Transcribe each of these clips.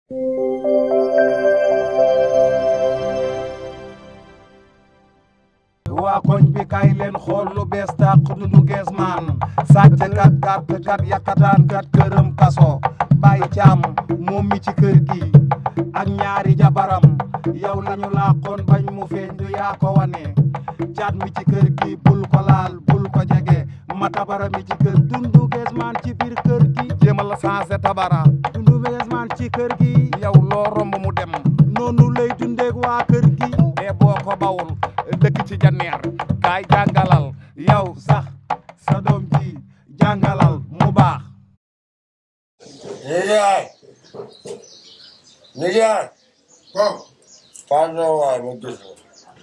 waa koñ bi kay leen xool lu bees tàq dundu gees maan sàcc kat gàtt kat yakataan kat këram kaso bàyyi caam moom mi ci kër gi ak ñaari jabaram yow lañu laaxoon bañ mu feeñ du yaa ko wane caat mi ci kër gi bul ko laal bul ko jege ma tabara mi ci kër dundu gees maan ci biir kër gi jéemal la changé tabara dundu gees maan ci kër gi yow loo romb mu dem noonu lay dundeeg waa kër gi e boo ko bawul dëkk ci janneer kaay jàngalal yow sax sa doom ji jàngalal mu baax Nijaay nijaay waaw pardon waay ma gis la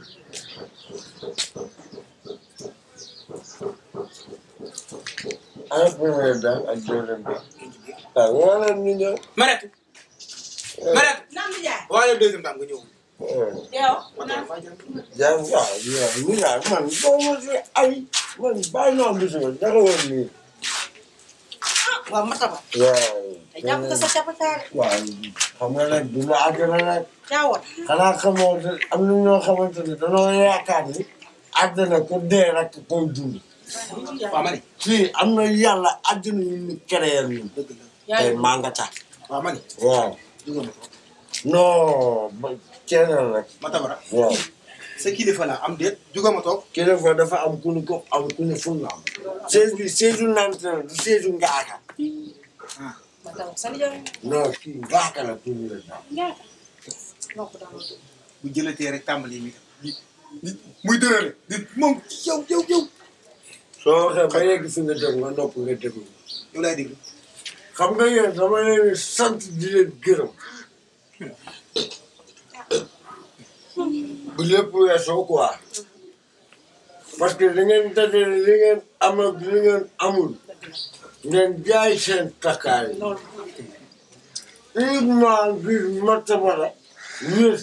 ana premier daan ak deuxième daan waaw woo leen ñu ñëw Marete Marete Naam Ndiaye. waaye deuxième dame nga ñëw yow. jàng waaw yow nijaay man boo ma si ay man bàyyi naa gis nga dara woon nii waaw Mataba. waaw te jàpp nga sa capataare. waaw xam nga nag du ma àddina nag Jaawoon. xanaa xamoo ne am na ñoo xamante ne dañoo yaakaar ni àddina ku dee rek koy dund waaw ma ne fii am na yàlla àddina ñu ñu créé ñun dëgg la yaa tey ngi maa nga tax waaw ma ne waaw jógal ma ko non ba ceenal rek ma tabara waaw sa kilifa la am déet jógal ma toog kilifa dafa am ku ñu ko am ku ñu ful na am siège bi siège u nante la du siège u ngaaka Mataba sa nijaay. non kii ngaaka la pour ñu la daal Ñaata. noo ko daan wutu. bu jëlatee rek tàmbali mi di di muy dërële di moom yow yow yow soo waxee ba yegg fi nga dem nga nopp nga déglu yow laay déglu xam nga yéen dama leen di sant di leen gërëm bu lépp weesoo quoi parce que li ngeen dajale li ngeen am ak li ngeen amul ngeen jaay seen takkaay loolu. uniquement ngir Matabara wér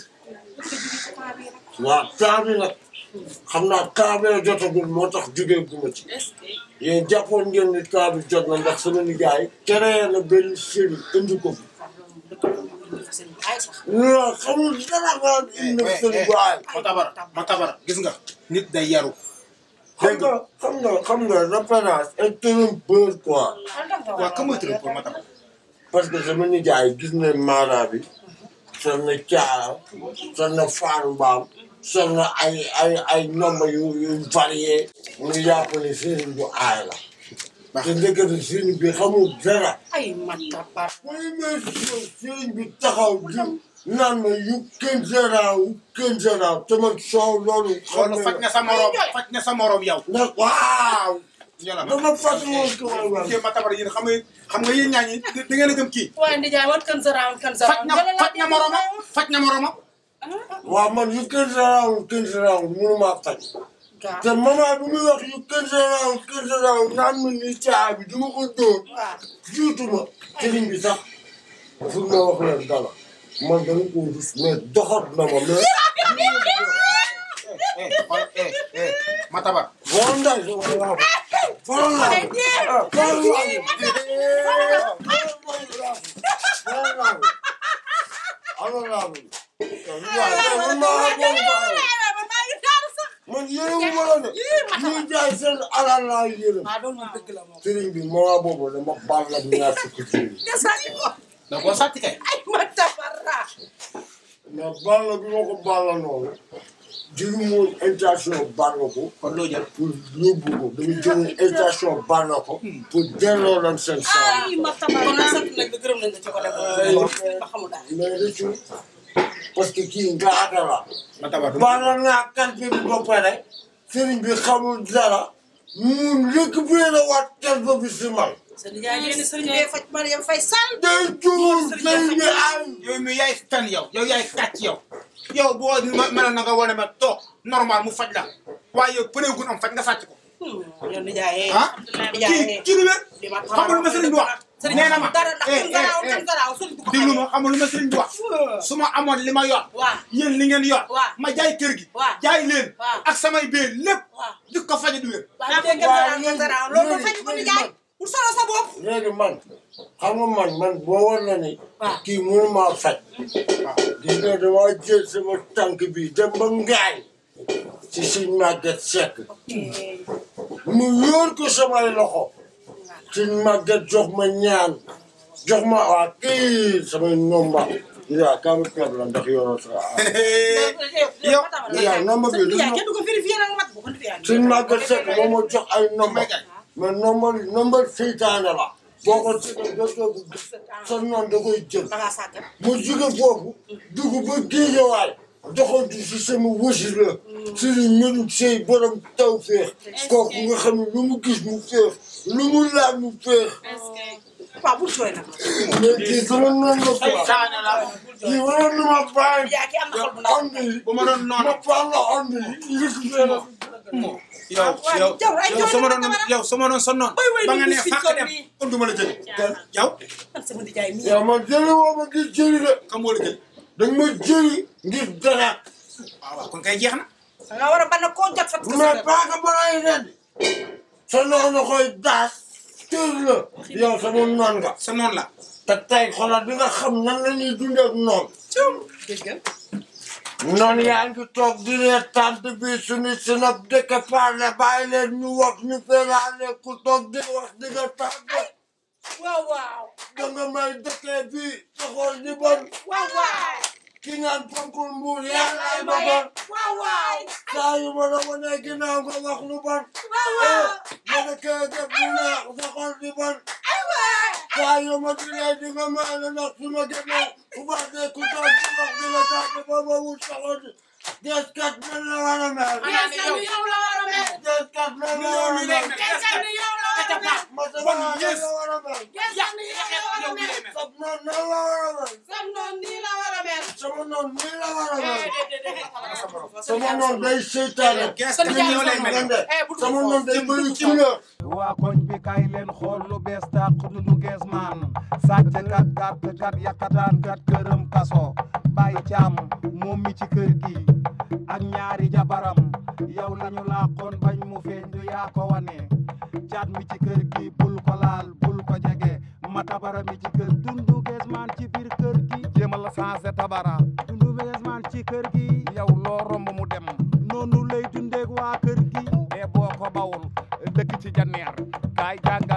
waaw temps bi nag xam naa temps bee jotagul moo tax jógee gu ma ci est-ce que. yéen jàppoon ngeen ni temps bi jot na ndax sama nijaay créé na benn série indi ko fi ay sax. non xamul dara nga indi na seen waay ma tabara ma tabara gis nga nit day yaru xam nga xam nga xam nga l'apparence est trompeur quoi waaw ka mooy tërëm pour ma tabara parce que sama nijaay gis na maara bi sol na caara sol na faaru mbaam sol na ay ay ay nomba yu yu varié mu yàpp ne sëriñ bu aay la te ndekete sëriñ bi xamul dara ay Mataba. mooy mais sëriñ bi taxaw di naan ma yu kenn seraaw yu kenn seraaw te man soow loolu xam loolu faj na sa morom faj na sa morom yow nag waaw ñola ma dama fàttali woon ko waay waay kii ma tabara yéen xam nga xam nga yéen ñaa ñi da ngeen a gëm kii waaye Ndiaye wan kan sa raam kan sa faj raam. na faj na moromam faj na moromam waaw man yu kenn seraaw yu kenn seraaw mënumaa faj Gaa. te maman bi muy wax yu kenn seraaw kenn seraaw naan ma ni caa bi dama ko dóor waaw. jiitu ma sëriñ bi sax fu ma wax leen dara man dama ko rus mais doxat na ma mais eh xool eh eh ma tabar Bon ndax waaw faral laa ko faral laa ko alors laa ko man maa bon man yërëm ma la ne ñuy jaay seen alal laa yërëm ah loolu moom dëgg la moom. sëriñ bi moment boobu dama baal la ñaar fukki junni da koo sàcc kay ay Mataba. mais baal la bi ma ko baal la noonu jëlu moon intention baal la ko kon loo jël pour yóbbu ko dama jëloon intention baal la ko pour delloo leen seen saa ay Mataba. kon nag sant nañ la gërëm nañ la ci ko def. ba xamul daal. mais rëccu parce que kii nga aata la ma tabar du baal naa kalpe bi ba pare sëriñ bi xamul dara mu récupéré waat kalpe bi si man sa nijaay nee na sëriñ bee faj Mariam Faye Sall. day tuur sëriñ bi ay yow mi yaay fen yow yow yaay kàcc yow yow boo ma meloon na nga wane ma toog normal mu faj la waaye yow pëneegun am faj nga sàcc ko yow nijaay. ah kii kii lu wér xamul lu ma sëriñ bi wax nee na ma dara ndax eh kan garaaw eh kan garaaw sëriñ bu ko déglu ma xamul lu ma sëriñ bi wax su ma amoon li ma yor waaw yéen li ngeen yor waaw. ma jaay kër gi waaw. jaay leen waaw. ak samay bee lépp waaw. di ko faje du wér waaw dégg nga garaaw kan garaaw loolu doo faj ko nijaay. pour solo sa bopp. léegi man xam nga man man boo war na ni waaw kii mënu maa faj gis nga dama jël sama tànk bi dem ba ngaay ci suñ màgget sekk mu yóor ko samay loxo suñ màgget jox ma ñaan jox ma waa kii samay nomba yaa kamu club la ndax yoroo sa yow yaa nomba bi lu yaa kenn du ko vérifié nag mat bu ko vérifié suñ màgget sekk moo ma jox ay nomba mais nomba nomba seytaane la boo ko si dootoo ko gis sa noon da koy jël da ngaa sàggan mu jóge foofu dugg ba géejawaay doxantu si sama wësi la suñu ñun sey borom taw féex kooku nga xam ne lu mu gis mu féex lu mu laal mu féex waaw bul jooy nag mais kii sama noonu la quoi Saane la kii waroon na ma bàyyi yaa ki am na xol bu ndaw ond yi bu ma doon noonu ma baal la ond yi récupéré yow yow yow sama doon yow sama doon sa noon Way, way, ba nga ni ne fi fàq sol dem nii. unduma la jëli yow man sama nijaay mi yow ma jëli woo ma ngir jëli de kam moo la jëli dañ ma jëli ngir dara waaw waaw kon kay jeex na da nga war a ban koo jot fat mais paaka ba lay ren sa noonu koy daas tër la yow sama noon nga sa noon la te tey xoolal di nga xam nan la ñuy dundee ak noonu dégg nga noonu yaa ngi toog di reer tànt bi suñu sinap dëkk parle bàyyi leen ñu wax ñu feraale ku toog di wax di nga tàgge waaw waaw da nga may dëkkee fii sa xool di bon waaw waaw ki ngaan ponkul mbuur yaa lay ma bon waaw waaw saa yu ma la wanee ginnaaw nga wax lu bon waaw waaw ma dëkkee def lu neex sa xool di bon ay waay saa yu ma dinee di nga may la ndax su ma génnee ku baax de ku toog di wax di nga tàgge ba ma wut sa xool di des kat mel la war a mel yow la war a mel des kat mel la war a mel Geesal ni yow la war a mel ma sama la war a mel Geesal ni yow la war a mel sab noon nan la war a mel sam noon nii la war a mel sama noon nii la war a mel sama sama noon day seytaane gees Kon ni yow lay mel sama noon day bëri couleur waa koñ bi kay leen xool lu bees tàq dundu gees maan sàcc kat gàtt kat yàkkataan kat këram kaso bàyyi caam moom mi ci kër gi ak ñaari jabaram yow lañu laaxoon bañ mu feeñ du yaa ko wane caat mi ci kër gi bul ko laal bul ko jege ma tabara mi ci kër dundu gees maan ci biir kër gi jéemal la changé tabara dundu gees maan ci kër gi yow loo romb mu dem noonu lay dundeeg waa kër gi e boo ko bawul dëkk ci janneer kaay jàng